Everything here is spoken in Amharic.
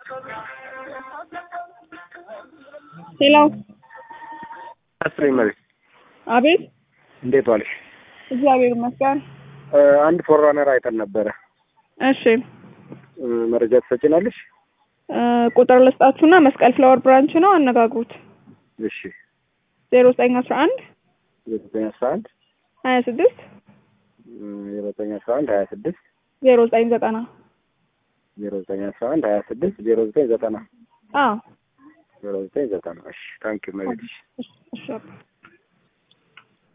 ሄሎ አስሬ መሬት አቤት እንዴት ዋልሽ? እግዚአብሔር ይመስገን እ አንድ ፎራነር አይተን ነበረ። እሺ እ መረጃ ትሰጭናለሽ? እ ቁጥር ልስጣችሁና መስቀል ፍላወር ብራንች ነው አነጋግሩት እሺ ዜሮ ዘጠኝ አስራ አንድ ዘጠኝ አስራ አንድ ሀያ ስድስት ዘጠኝ አስራ አንድ ሀያ ስድስት ዜሮ ዘጠኝ ዘጠና ዜሮ ዘጠኝ አስራ አንድ ሀያ ስድስት ዜሮ ዘጠኝ ዘጠና አዎ ዜሮ ዘጠኝ ዘጠና እሺ ታንኪ መሬት እሺ እሺ